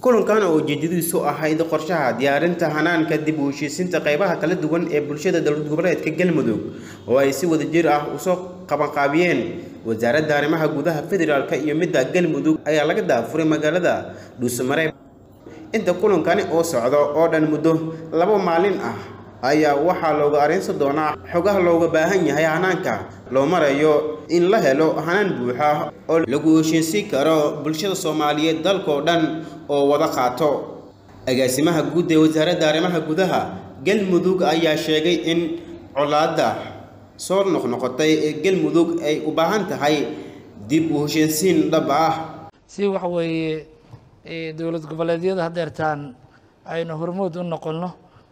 kulankan oo ujeedadiisu ahayd qorshaha diyaarinta hanaanka dib u heshiisiinta qaybaha kala duwan ee bulshada dowlad goboleedka galmudug oo ay si wadajir ah usoo qabanqaabiyeen wasaaradda arrimaha gudaha federaalka iyo midda galmudug ayaa laga daafuray magaalada dhuusamareeb inta kulankani oo socdo oo dhan muddo laba maalin ah ayaa waxaa looga areensan doonaa xogaha looga baahan yahay hanaanka loo marayo in la helo hanaan buuxa oo lagu heshiinsiin karo bulshada soomaaliyeed dalkao dhan oo wada qaato agaasimaha guud ee wasaaradda arrimaha gudaha galmudug ayaa sheegay in colaadda soo noqnoqotay ee galmudug ay u baahan tahay dib u heshiinsiin dhab ah si waxa weeye dowlad goboleedyada haddeertaan aynu hormood u noqonno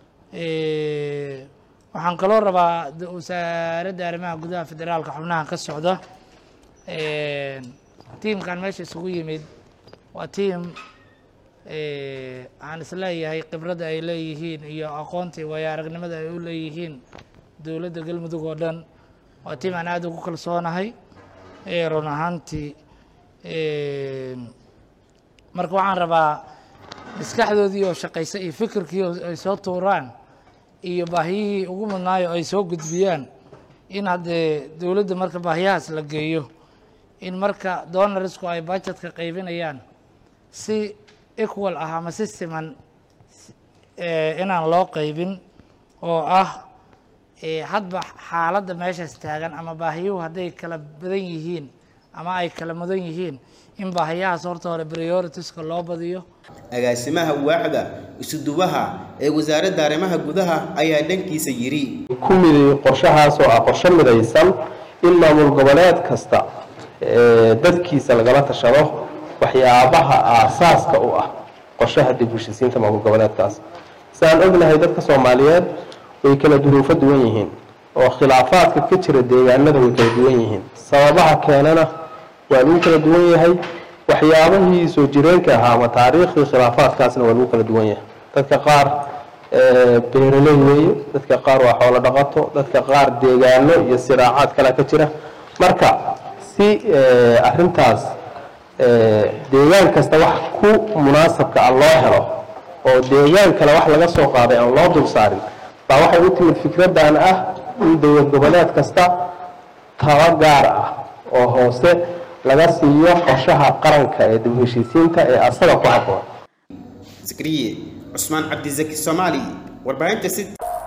waxaan kaloo rabaa wasaaradda arrimaha gudaha federaalka xubnaha ka socda tiimkan meesha isugu yimid waa tiim aan isleeyahay khibradda ay leeyihiin iyo aqoontii waayo aragnimada ay u leeyihiin dowladda galmudug oo dhan waa tiim aan aada ugu kalsoonahay run ahaantii marka waxaan rabaa maskaxdoodii oo shaqaysa iyo fikirkii oo ay soo tuuraan iyo baahiyihii ugu mudnaayo ay soo gudbiyaan in haddee dowladda marka baahiyahaas la geeyo in marka donarisku ay budgetka qaybinayaan si equal ah ama si siman inaan loo qaybin oo ah hadba xaaladda meeshaas taagan ama baahiyuhu hadday kala badan yihiin ama ay kala mudan yihiin in baahiyahaas horta hore prioritiska loo badiyo agaasimaha waaxda isuduwaha ee wasaaradda arrimaha gudaha ayaa dhankiisa yidhi ku miday qorshahaas oo ah qorshe midaysan in maamul goboleed kasta dadkiisa lagala tashado waxyaabaha aasaaska u ah qorshaha dib heshisiinta maamul goboleedkaas siaan ognahay dadka soomaaliyeed way kala duruufo duwan yihiin oo khilaafaadka ka jira deegaanada way kala duwan yihiin sababaha keenana waa lagu kala duwan yahay waxyaabahii soo jireenka ahaa ama taariikhdii khilaafaadkaasna waa lagu kala duwan yahay dadka qaar beeraley weeye dadka qaar waa xoolo dhaqato dadka qaar deegaano iyo siraacaad kale ka jira marka si arintaas deegaan kasta wax ku munaasabka ah loo helo oo deegaan kale wax laga soo qaaday aan loo dul saarin baa waxay u timid fikradan ah in dowlad goboleed kasta taba gaar ah oo hoose laga siiyo qorshaha qaranka ee dib heshiisiinta ee asaga ku habboon zakariye cusmaan cabdizaki soomaali warbaahinta si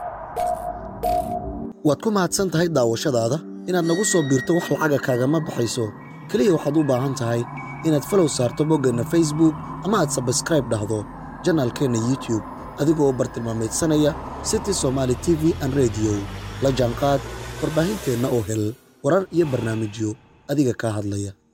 waad ku mahadsan tahay daawashadaada inaad nagu soo biirto wax lacaga kaagama baxayso keliya waxaad u baahan tahay inaad falow saarto boggeenna facebook ama aad sabskraib dhahdo janaalkeenna youtube adigoo bartilmaameedsanaya city somaali t v an rediyo la jaanqaad warbaahinteenna oo hel warar iyo barnaamijyo adiga kaa hadlaya